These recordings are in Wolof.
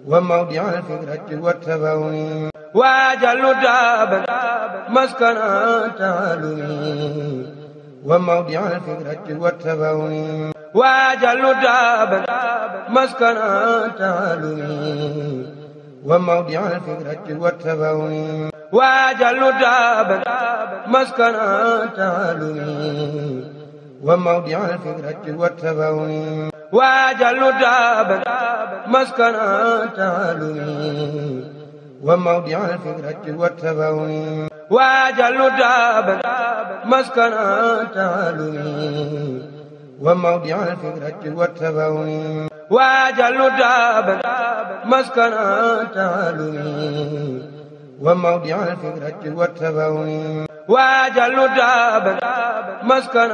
وموضع الفكرة والتفاهم وأجل دابا مسكن تعلم وموضع الفكرة والتفاهم وأجل دابا مسكن تعلم وموضع الفكرة والتفاهم وأجل دابا مسكن تعلم وموضع الفكرة والتفاهم وأجل دابا مسكن تعلم وموضع الفكرة والتفاهم وأجل دابا مسكن تعلم وموضع الفكرة والتفاهم وأجل دابا مسكن تعلم وموضع الفكرة والتفاهم وأجل دابا مسكن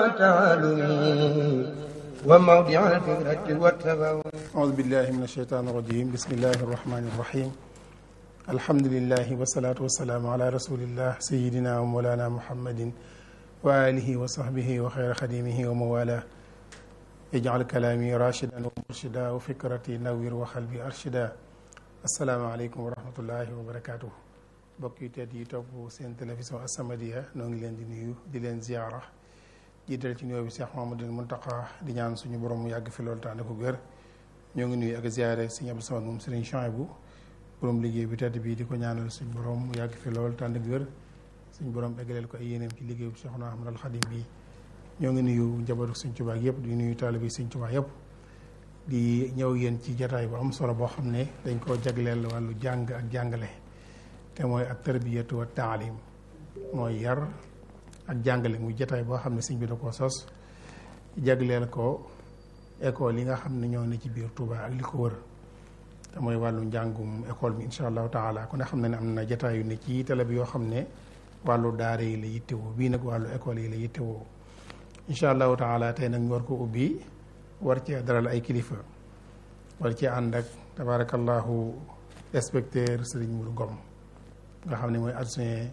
تعلم وموضع الفكرة والتفاهم أعوذ بالله من الشيطان الرجيم بسم الله الرحمن الرحيم الحمد لله والصلاة والسلام على رسول الله سيدنا ومولانا محمد وآله وصحبه وخير خديمه وموالاه اجعل كلامي راشدا ومرشدا وفكرتي نوير وقلبي أرشدا السلام عليكم ورحمة الله وبركاته mbokk yi tedd yi topp seen télévision As-Samadiyya noo ngi leen di nuyu di leen ziyaara jiital ci nuyoo bi Cheikh Mamadou Muntaqa di ñaan suñu borom mu yàgg fi loolu tànn ko gër ñoo ngi nuyu ak ziyaare Sëriñ Abdou Samad moom Sëriñ Chouaïbou borom liggéey bi tedd bii di ko ñaanal suñu borom mu yàgg fi loolu tànn gër suñu borom eggaleel ko ay yéeneem ci liggéey bu Cheikhuna Ahmad al Xadim bi ñoo ngi nuyu njabootu Sëriñ Tuubaa yëpp di nuyu taalibe Sëriñ Tuubaa yëpp di ñëw yéen ci jataay bu am solo boo xam ne dañ koo jagleel wàllu jàng ak jàngale te mooy ak tarbiyatu wa taalim mooy yar ak jàngale muy jataay boo xam ne sëñ bi da koo sos jagleel ko école yi nga xam ne ñoo ne ci biir Touba ak li ko wër te mooy wàllu njàngum école bi incha allahu taala ku ne xam ne ne am na jataay yu ne ci télé bi yoo xam ne wàllu daara yi la yittewoo bii nag wàllu école yi la yittewoo incha allahu taala tey nag ñu war ko ubbi war cee dalal ay kilifa war cee ànd ak tabarakallahu inspecteur Serigne Mourou Ngom nga xam ne mooy adjoint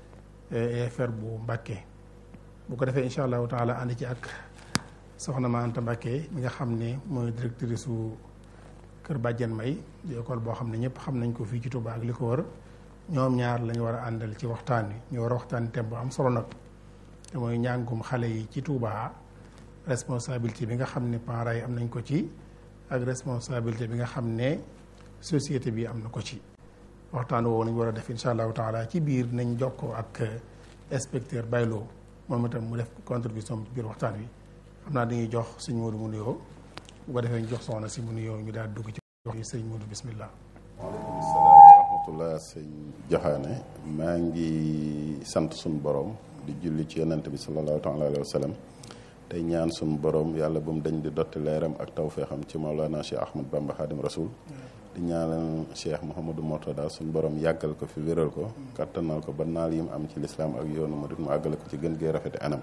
EFR bu Mbàkke bu ko defee incha allahu taala ànd ci ak soxna ma Anta Mbàkke mi nga xam ne mooy directrice su Kër Bàjjen May di école boo xam ne ñëpp xam nañ ko fii ci Touba ak li ko wër ñoom ñaar lañu war a àndal ci waxtaan wi ñu war a waxtaan thème bu am solo nag te mooy njàngum xale yi ci Touba responsabilité bi nga xam ne parents yi am nañ ko ci ak responsabilité bi nga xam ne société bi am na ko ci waxtaan woowu nañ war a def incha allahu taala ci biir nañ jokkoo ak inspecteur Baylo moom itam mu def contribution ci biir waxtaan wi xam naa dañuy jox sëñ Modou mu nuyoo bu ko defee ñu jox soxna si mu nuyoo ñu daal dugg ci wax yi sëñ Modou bismillah waaleykum salaam wa rahmatullah sëñ Joxaane maa ngi sant suñu borom di julli ci yonent bi sallallahu taala alayhi wa sallam tey ñaan suñu borom yàlla bu mu dañ di dotti leeram ak tawfeexam ci Maulana Cheikh Ahmad Bamba Xaadim Rasul di ñaanal Cheikh Mouhamadou Mortada suñu borom yàggal ko fi wéral ko kattanal ko ba naal yi mu am ci lislaam ak yoonu murit mu àggale ko ci gën gee rafeti anam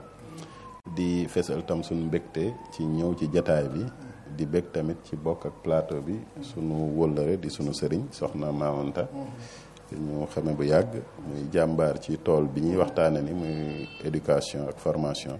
di fesal tam suñu mbégte ci ñëw ci jataay bi di bég tamit ci bokk ak plateau bi suñu wóllëre di suñu sëriñ soxna Maamanta ñu xame bu yàgg muy jàmbaar ci tool bi ñuy waxtaane ni muy éducation ak formation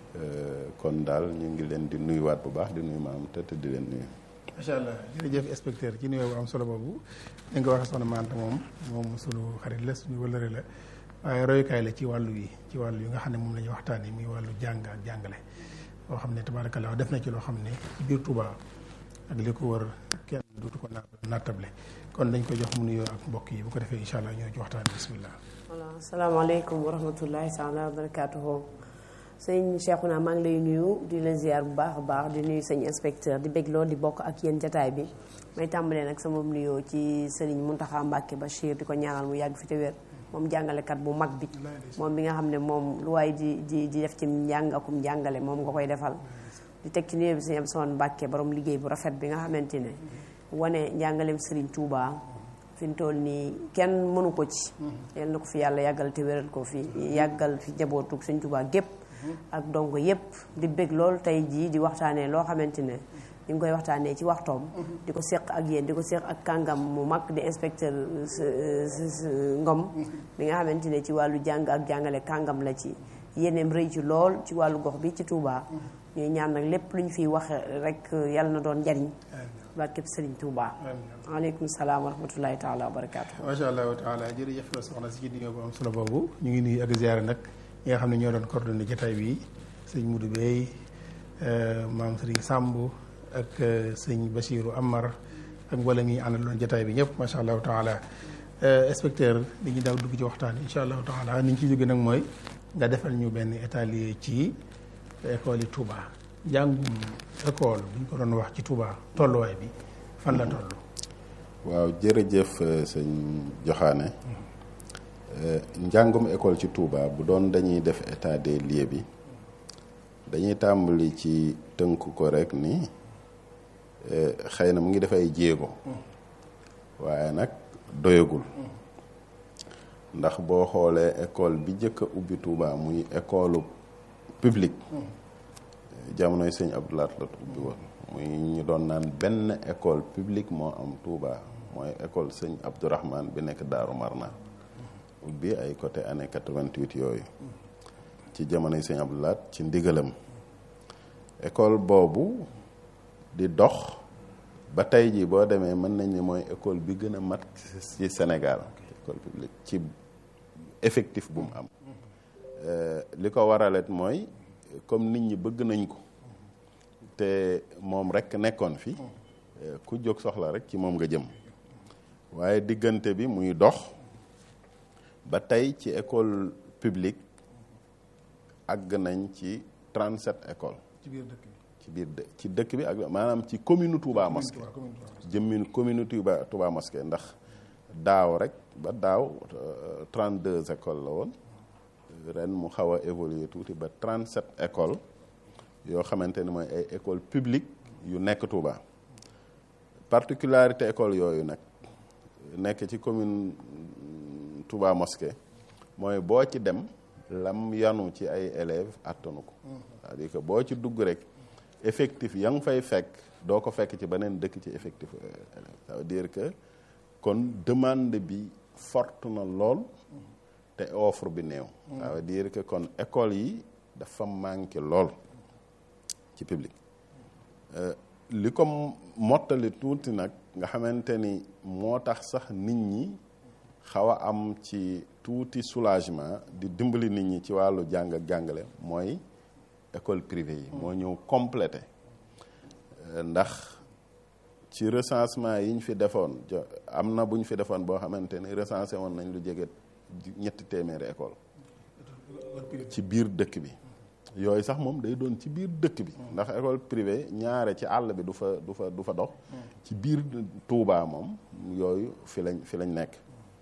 kon daal ñu ngi leen di nuyuwaat bu baax di nuyu Maamanta te di leen nuyu macha allah jërëjëf inspecteur ci nuyoo bu am solo boobu ni nga ko waxee soxna Maanta moom moom sunu xarit la suñu wëlëre la waaye royukaay la ci wàllu yi ci wàllu yi nga xam ne moom la ñuy waxtaanee muy wàllu jàng ak jàngale boo xam ne tabaarakallah def na ci loo xam ne ci biir Touba ak li ko wër kenn dootu ko nattable kon dañ ko jox mu nuyoo ak mbokk yi bu ko defee incha allah ñoo ci waxtaan bismillah. voilà asalaamaaleykum wa rahmatullahi taala wa barakaatuhu sëñ Cheikhouna maa ngi lay nuyu di la ziar bu baax a baax di nuyu sëñ inspecteur di bég lool di bokk ak yéen jataay bi may tàmbalee nag sama nuyoo ci sëriñ Muntaxa Mbàkke Bachir di ko ñaanal mu yàgg fi te wér moom jàngalekat bu mag bi moom bi nga xam ne moom lu waaye di di di def ci njàng akum njàngale moom nga koy defal di teg ci nuyoo bi sëñ Abdou Mbàkke borom liggéey bu rafet bi nga xamante ne wane njàngaleem sëriñ Touba fi mu toll nii kenn mënu ko ci yal na ko fi yàlla yàggal te wéral ko fi yàggal fi jabootug sëñ Touba gépp ak donc yépp di bég lool tey jii di waxtaanee loo xamante ne ñu ngi koy waxtaanee ci waxtoom di ko seq ak yéen di ko seq ak kàngam mu mag di inspecteur Ngom bi nga xamante ne ci wàllu jàng ak jàngale kàngam la ci yéeneem rëy ci lool ci wàllu gox bi ci Touba ñuy ñaan nag lépp lu ñu fiy wax rek yàlla na doon njariñ barkeb Sëriñ Tuuba waaleykum salaam wa rahmatullahi taala wa barakaatu macha allahu taala jërëjëf la soxna si ci diggante bu am solo boobu ñu ngi nuyu ak ziyaare nag ñi nga xam ne ñoo doon coordonné jotaay bi sëñ Mudu Bey maam Sëriñ Sàmb ak sëñ Basiiru Amar ak wala ngi àndaloon jotaay bi ñëpp macha allahu taala inspecteur dañuy daaw dugg ci waxtaan incha allahu taala ni ñu ci jóge nag mooy nga defal ñu benn étalier ci école yi Touba njàngum école bu ñu ko doon wax ci Touba tolluwaay bi fan la toll. waaw jërëjëf sëñ Joxaane njàngum école ci Touba bu doon dañuy def état des lieux bi dañuy tàmbali ci tënk ko rek ni xëy na mu ngi def ay jéego waaye nag doyagul ndax boo xoolee école bi njëkk a ubbi Touba muy école publique jamonoy sëñ Abdoulaat la ubbi woon muy ñu doon naan benn école publique moo am Touba mooy école sëñ Abdourahman bi nekk Daaru Marna ubbi ay côté année 88 yooyu ci jamonoy sëñ Abdoulaat ci ndigalam école boobu di dox ba tey jii boo demee mën nañ ne mooy école bi gën a mat ci Sénégal école publique ci effectif bu mu am li ko waralet mooy comme nit ñi bëgg nañ ko te moom rek nekkoon fi ku jóg soxla rek ci moom nga jëm waaye diggante bi muy dox ba tey ci école publique àgg nañ ci 37 écoles ci biir dëkk bi. ci biir dë ci dëkk bi ak maanaam ci commune Touba Mosquée jëmmin commune Touba Touba Mosquée ndax daaw rek ba daaw 32 écoles la woon ren mu xaw a évoluer tuuti ba 37 écoles yoo xamante ni mooy ay école publique yu nekk Touba particularité école yooyu nag nekk ci commune Touba Mosquée mooy boo ci dem lam yanu ci ay élèves attanu ko c'est-à-dire que boo ci dugg rek effectif ya nga fay fekk doo ko fekk ci beneen dëkk ci effectif élèves ça veut dire que kon demande bi forte na lool te offre bi néew ça veut dire que kon école yi dafa manqué lool ci public li ko mottali tuuti nag nga xamante ni moo tax sax nit ñi xaw a am ci tuuti soulagement di dimbali nit ñi ci wàllu jàng ak jàngale mooy école privée yi moo ñëw complété ndax ci recensement yi ñu fi defoon am na bu ñu fi defoon boo xamante ni recensé woon nañ lu jege ñetti téeméeri école ci biir dëkk bi yooyu sax moom day doon ci biir dëkk bi ndax école privée ñaare ci àll bi du fa du fa du fa dox ci biir Touba moom yooyu fi lañ fi lañ nekk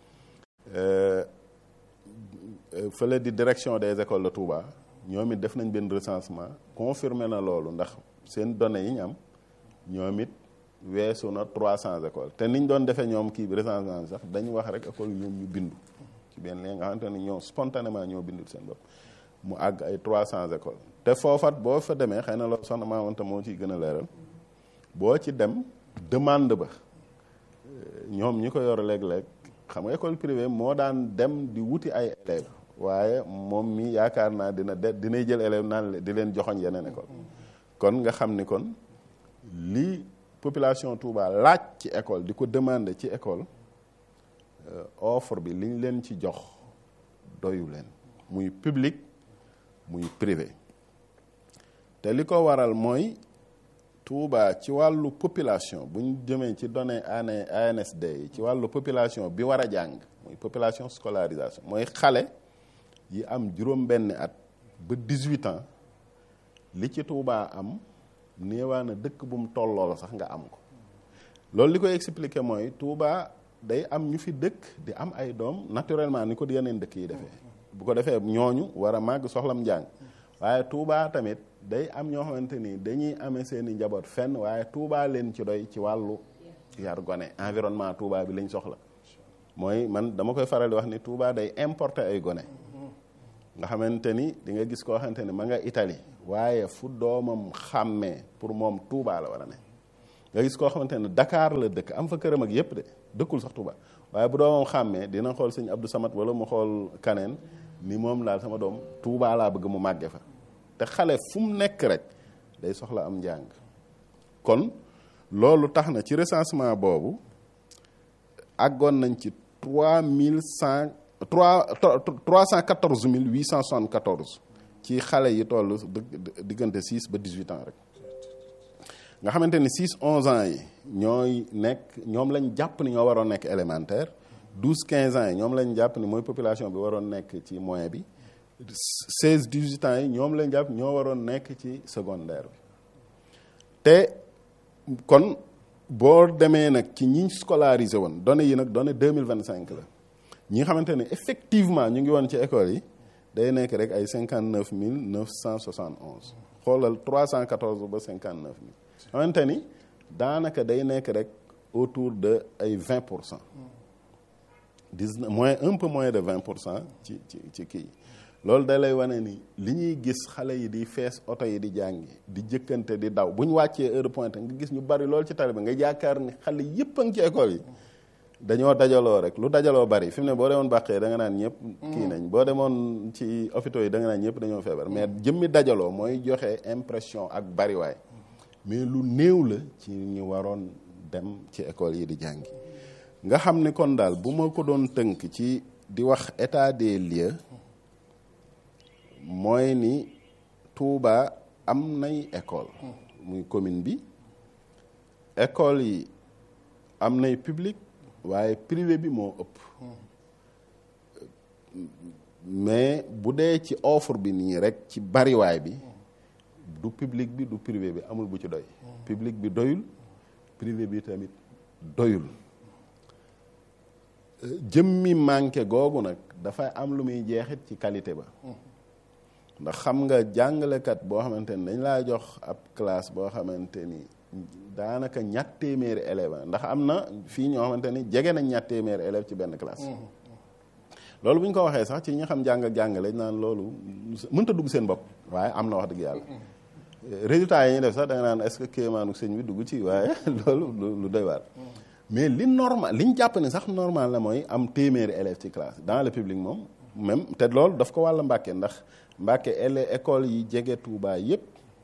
fële di direction des écoles de Touba ñoom it def nañ benn recensement confirmé na loolu ndax seen données yi ñu am ñoom it weesu na 300 écoles te niñ doon defee ñoom kii bi recensement bi sax dañu wax rek école ñoom ñu bindu ci benn li nga xamante ne ñoo spontanément ñoo bindul seen bopp mu àgg ay 300 écoles te foofat boo fa demee xëy na loolu soxna Maamanta moo ciy gën a leeral boo ci dem demande ba ñoom ñi ko yor léeg-léeg xam nga école privée moo daan dem di wuti ay élèves waaye moom mi yaakaar naa dina de dinay jël élèves naan di leen joxoñ yeneen école kon nga xam ni kon li population Touba laaj ci école di ko demander ci école offre bi liñ leen ci jox doyu leen muy public muy privé te li ko waral mooy Touba ci wàllu population bu ñu jëmee ci données ANSD yi ci wàllu population bi war a jàng muy population scolarisation mooy xale yi am juróom-benni at ba 18 ans li ci Touba am néewaa na dëkk bu mu tolloo sax nga am ko loolu li koy expliquer mooy Touba day am ñu fi dëkk di am ay doom naturellement ni ko yeneen dëkk yi defee bu ko defee ñooñu war a màgg soxlam njàng waaye Touba tamit day am ñoo xamante ni dañuy amee seeni njaboot fenn waaye Touba leen ci doy ci wàllu yar gone environnement Touba bi lañ soxla mooy man dama koy faral di wax ni Touba day importer ay gone nga xamante ni di nga gis koo xamante ni ma nga Italie waaye fu doomam xàmmee pour moom Touba la war a ne nga gis koo xamante ne Dakar la dëkk am fa këram ak yépp de dëkkul sax Touba waaye bu doomam xàmmee dina xool sëñ Abdou Samad wala mu xool kaneen ni moom daal sama doom Touba laa bëgg mu màgge fa te xale fu mu nekk rek day soxla am njàng kon loolu tax na ci recensement boobu àggoon nañ ci trois mille cent trois trois cent quatorze mille huit cent soixante quatorze ci xale yi toll diggante six ba dix huit ans rek nga xamante ni six onze ans yi ñooy nekk ñoom lañ jàpp ni ñoo waroon nekk élémentaire douze quinze ans yi ñoom lañ jàpp ni mooy population bi waroon nekk ci moyen bi seize dix huit ans yi ñoom lañ jàpp ñoo waroon nekk ci secondaire bi te kon boo demee nag ci ñi scolarisé woon données yi nag données deux mille vingt cinq la ñi nga xamante ne effectivement ñu ngi woon ci école yi day nekk rek ay cinquante neuf mille neuf cent soixante onze xoolal trois cent quatorze ba cinquante neuf mille xamante ni daanaka day nekk rek autour de ay vingt pour cent dix moins un peu moins de vingt pour cent ci ci ci kii loolu da lay wane ni li ñuy gis xale yi di fees oto yi di jàngi di jëkkante di daw bu ñu wàccee heure pointe nga gis ñu bari loolu ci tali bi nga yaakaar ni xale yëpp a ngi ci école yi dañoo dajaloo rek lu dajaloo bari fi mu ne boo demoon bàqee da nga naan ñëpp kii nañ boo demoon ci hôpitaux yi da nga naan ñëpp dañoo feebar mais jëmmi dajaloo mooy joxe impression ak bariwaay mais lu néew la ci ñu waroon dem ci école yi di jàngi nga xam ni kon daal bu ma ko doon tënk ci di wax état des lieux mooy ni Touba am nay école muy commune bi école yi am nay public waaye privé bi moo ëpp mais bu dee ci offre bi nii rek ci bariwaay bi du public bi du privé bi amul bu ci doy public bi doyul privé bi tamit doyul jëmmi manqué googu nag dafay am lu muy jeexit ci qualité ba ndax xam nga jàngalekat boo xamante ni dañ laa jox ab classe boo xamante ni daanaka ñett téeméeri élèves ndax am na fii ñoo xamante ni jege nañ ñett téeméeri élèves ci benn classe loolu bu ñu ko waxee sax ci ñi xam jàng ak jàngale naan loolu mënta dugg seen bopp waaye am na wax dëgg yàlla résultat yi ñuy def sax da nga naan est-ce que kéemaanu sëñ bi dugg ci waaye loolu lu doy waar mais li normal li ñu jàpp ne sax normal la mooy am téeméeri élèves ci classe dans le public moom même te loolu daf ko wàll Mbàkke ndax Mbàkke ele école yi jege Touba yépp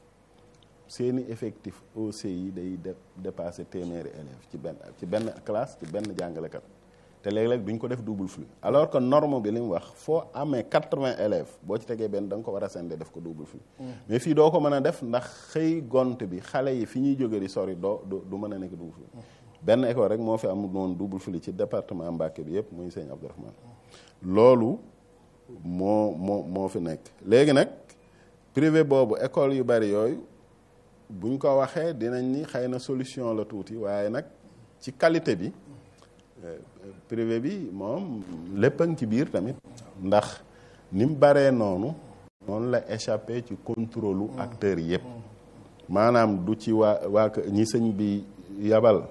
seeni effectif OC yi day dépasser téeméeri élèves ci benn ci benn classe ci benn jàngalekat te léeg-léeg duñ ko def double flux alors que norme bi li mu wax foo amee quatre-vingts élèves boo ci tegee benn da nga ko war a sende def ko double flux mais fii doo ko mën a def ndax xëy gont bi xale yi fi ñuy jóge di sori doo du mën a nekk double flux benn école rek moo fi am noonu double flux ci département Mbàkke bi yépp muy sëñ Abdourahmane loolu moo moo moo fi nekk léegi nag privé boobu école yu bari yooyu buñ ko waxee dinañ ni xëy na solution la tuuti waaye nag ci qualité bi privé bi moom lépp a ngi ci biir tamit ndax ni mu baree noonu noonu la échappé ci contrôle acteurs yépp maanaam du ci waa waa ñi sëñ bi yabal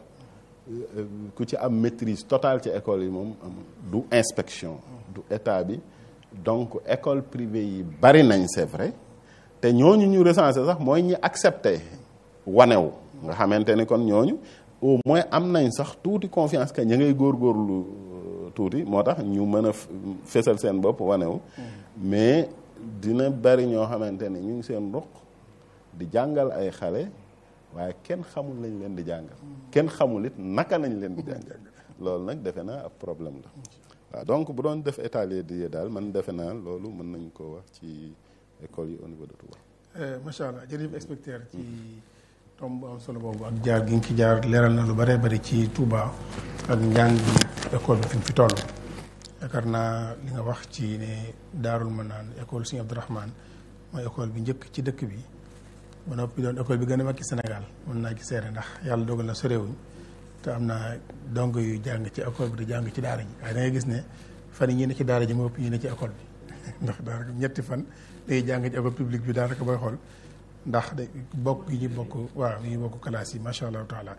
ku ci am maîtrise totale ci école yi moom du inspection du état bi donc école privée yi bari nañ c'est vrai te ñooñu ñu recensé sax mooy ñi accepté wanew nga xamante ni kon ñooñu au moins am nañ sax tuuti confiance que ña ngay góorgóorlu tuuti moo tax ñu mën a fésal seen bopp wanew mais dina bari ñoo xamante ni ñu ngi seen ruq di jàngal ay xale waaye kenn xamul lañ leen di jàngal kenn xamul it naka nañ leen di jàngal loolu nag defe naa ab problème la waaw donc bu doon def état des lieux daal man defe naa loolu mën nañ ko wax ci école yi au niveau de Touba. macha allah jërëjëf inspecteur ci tomb bu am solo boobu ak jaar gi nga ci jaar leeral na lu bëree bëri ci Touba ak njàng bi école bi fi mu fi toll. yaakaar naa li nga wax ci ne daarul ma naan école Serigne Abdourahmane mooy école bi njëkk ci dëkk bi ba noppi doon école bi gën a mag ci Sénégal mën naa ci seere ndax yàlla dogal na sorewuñ te am naa dong yu jàng ci école bi di jàng ci daara ji waaye da ngay gis ne fan yi ñu ne ci daara ji moo ëpp ñu ne ci école bi ndax daanaka ñetti fan day jàng ci école publique bi daanaka booy xool ndax de bokk yi ñu bokk waaw yi ñu bokk classe yi macha allah taala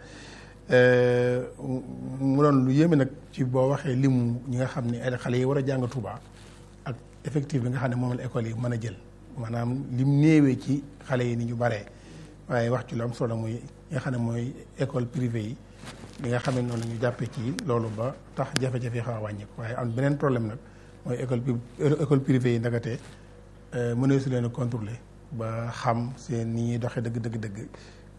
mu doon lu yéeme nag ci boo waxee limu ñi nga xam ne ay xale yi war a jàng Touba ak effectif bi nga xam ne moom la école yi mën a jël maanaam lim néewee ci xale yi ni ñu baree waaye wax ci lu am solo muy nga xam ne mooy école privée yi li nga xam ne noonu la ñu jàppee ci loolu ba tax jafe-jafe yi xaw a wàññeeku waaye am beneen problème nag mooy école école privée yi ndagate mënee su leen a contrôler ba xam seen ni ñuy doxee dëgg dëgg dëgg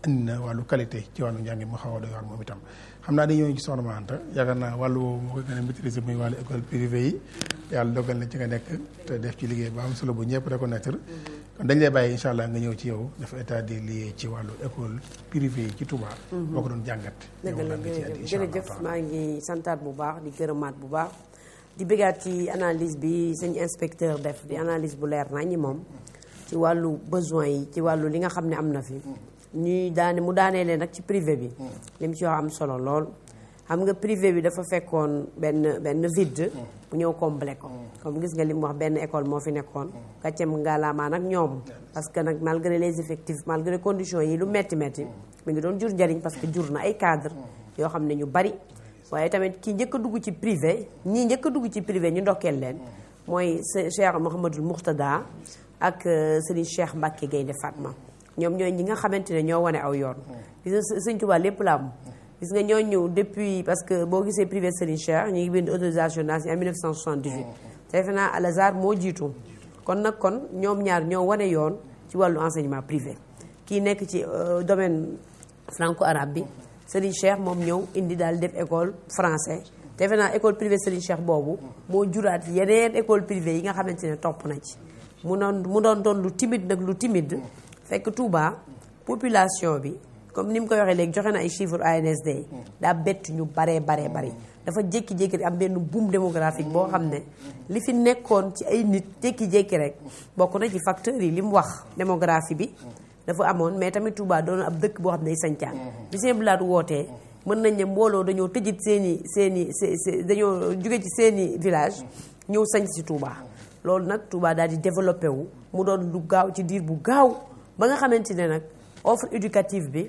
indi na wàllu qualité ci wàllu njàng mu xaw a doy waar moom itam xam naa dañoo ci soxna Anta yaakaar naa wàllu woowu moo koy gën a maîtriser muy wàllu école privée yi yàlla dogal na ci nga nekk te def ci liggéey ba am solo bu ñëpp reconnaître kon dañ lay bàyyi incha allah nga ñëw ci yow dafa état des lieux ci wàllu école privée yi ci Touba. boo ko doon jàngat. dëgg la jërëjëf jërëjëf maa ngi santaat bu baax di gërëmaat bu baax di bëggaat ci analyse bi sëñ inspecteur def di analyse bu leer nañ ñi moom ci wàllu besoin yi ci wàllu li nga xam ne am na fi ñuy daane mu daanee leen nag ci privé bi li mu ci wax am solo lool xam nga privé bi dafa fekkoon benn benn vide bu ñëw comblé ko comme gis nga li mu wax benn école moo fi nekkoon gàccem ngaalaamaa nag ñoom parce que nag malgré les effectifs malgré conditions yi lu metti metti mi ngi doon jur njariñ parce que jur na ay cadre yoo xam ne ñu bari waaye tamit ki njëkk a dugg ci privé ñii njëkk a dugg ci privé ñu ndokkeel leen mooy Cheikh Mouhamadul Mouxtada ak Serigne Cheikh Mbacke Gaynde Fatma ñoom ñooy ñi nga xamante ne ñoo wane aw yoon gis nga Sëñ Tuubaa lépp la am gis nga ñoo ñëw depuis parce que boo gisee privé Serigne Cheikh ñu ngi bind autorisation d'enseignement en 1978 te defe naa Al Azhar moo jiitu kon nag kon ñoom ñaar ñoo wane yoon ci wàllu enseignement privé kii nekk ci domaine franco arabe bi Serigne Cheikh moom ñëw indi daal def école français defe naa école privée Serigne Cheikh boobu moo juraat yeneen école privée yi nga xamante ne topp na ci mu doon mu doon doon lu timide nag lu timide fekk Touba population bi comme ni mu koy waxee léegi joxe na ay chiffres ANSD daa bett ñu baree baree bari dafa jékki-jékki am benn boom démographique boo xam ne li fi nekkoon ci ay nit jékki-jékki rek bokk na ci facteurs yi li mu wax démographie bi dafa amoon mais tamit Touba doon ab dëkk boo xam ne day sancaan bi seen bilaat wootee mën nañ ne mbooloo dañoo tëjit seen i seen i dañoo jóge ci seen i village ñëw sañ si Touba loolu nag Touba daal di développé wu mu doon lu gaaw ci diir bu gaaw ba nga xamante ne nag offre éducative bi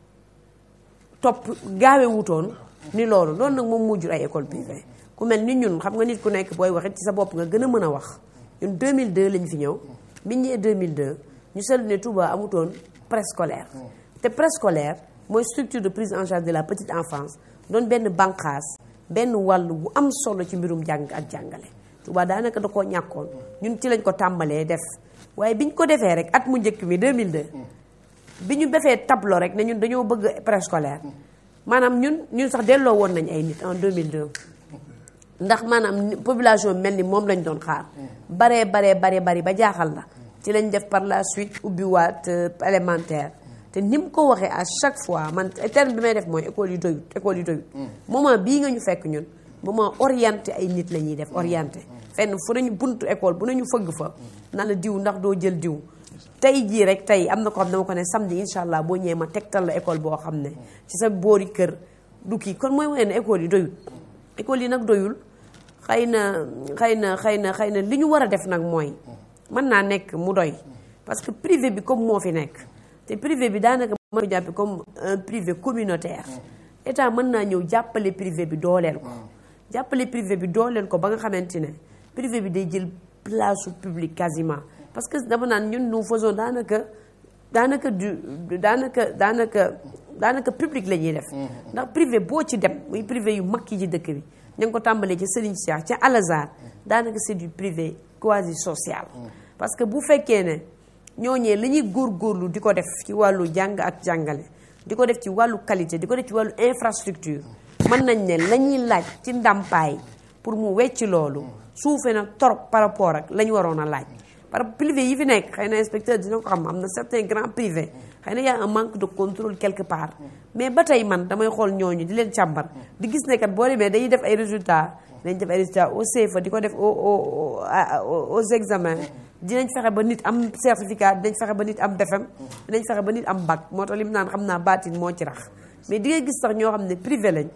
topp gaawe wutoon ni loolu loolu nag moom moo jur ay école privée ku mel ni ñun xam nga nit ku nekk booy waxit ci sa bopp nga gën a mën a wax ñun 2002 lañ fi ñëw biñ ñëwee 2002 ñu seetlu ne Touba amutoon préscolaire te préscolaire mooy structure de prise en charge de la petite enfance doon benn banqaas benn wàll bu am solo ci mbirum jàng ak jàngale Touba daanaka da koo ñàkkoon ñun ci lañ ko tàmbalee def waaye biñ ko defee rek at mu njëkk mi 2002 bi ñu defee tableau rek ne ñun dañoo bëgg préscolaire maanaam ñun ñun sax delloo woon nañ ay nit en 2002 ndax maanaam population mel ni moom lañ doon xaar baree baree baree bari ba jaaxal la ci lañ def par la suite ubbiwaat élémentaire te ni mu ko waxee à chaque fois man terme bi may def mooy école yu doyut école yu doyut moment bii nga ñu fekk ñun moment orienté ay nit la ñuy def orienté fenn fu nañu buntu école bu nañu fëgg fa na la diw ndax doo jël diw tey jii rek tey am na ko xam dama ko ne samedi incha allah boo ñëwee ma tegtal la école boo xam ne ci sa boori kër du kii kon mooy mooy ne école yi doyul école yi nag doyul xëy na xëy na xëy na xëy na li ñu war a def nag mooy mën naa nekk mu doy parce que privé bi comme moo fi nekk te privé bi daanaka mën ko jàppe comme un privé communautaire état mën naa ñëw jàppale privé bi dooleel ko jàppale privé bi dooleel ko ba nga xamante ne privé bi day jël place su public quasiment parce que dama naan ñun nous faisons daanaka daanaka du daanaka daanaka daanaka public la ñuy def ndax privé boo ci dem muy privé yu mag yi ci dëkk bi ña ngi ko tàmbalee ci Serigne Cheikh ca Al Azhar daanaka c'est du privé quasi social parce que bu fekkee ne ñooñee li ñuy góorgóorlu di ko def ci wàllu jàng ak jàngale di ko def ci wàllu qualité di ko def ci wàllu infrastructure mën nañ ne la ñuy laaj ci ndàmpaay pour mu wecc loolu suufe na trop par rapport ak la ñu waroon a laaj par privé yi fi nekk xëy na inspecteur dina ko xam am na certains grands privés xëy na y a un manque de contrôle quelque part mais ba tey man damay xool ñooñu di leen càmbar di gis ne kat boo demee dañuy def ay résultats dañ def ay résultats au CFA di ko def au au aux examens dinañ fexe ba nit am certificat dinañ fexe ba nit am BFEM dinañ fexe ba nit am bac moo tax li mu naan xam naa baatin moo ci rax mais di nga gis sax ñoo xam ne privé lañ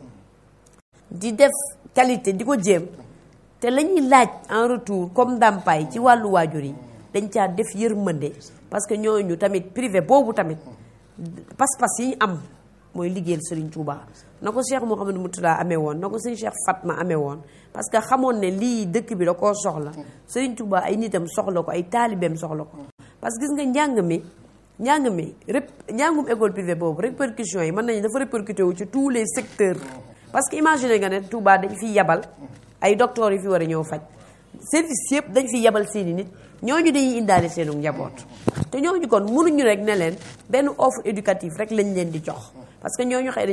di def qualité di ko jéem te la ñuy laaj en retour comme ndàmpaay ci wàllu waajur yi dañ caa def yërmande parce que ñooñu tamit privé boobu tamit pas-pas yi ñu am mooy liggéeyal Serigne Touba na ko Cheikh Mouhamadou Moutala amee woon na ko Serigne Cheikh Fatma amee woon parce que xamoon ne lii dëkk bi da koo soxla Serigne Touba ay nitam soxla ko ay taalibeem soxla ko parce que gis nga njàng mi njàng mi rép njàngum école privée boobu répercussions yi mën nañu dafa répercuté wu ci tous les secteurs parce que imagine nga ne Touba dañ fi yabal ay docteurs yu fi war a ñëw faj service yëpp dañ fi yebal seeni nit ñooñu dañuy indaale seenu njaboot te ñooñu kon mënuñu rek ne leen benn offre éducative rek lañ leen di jox parce que ñooñu xëy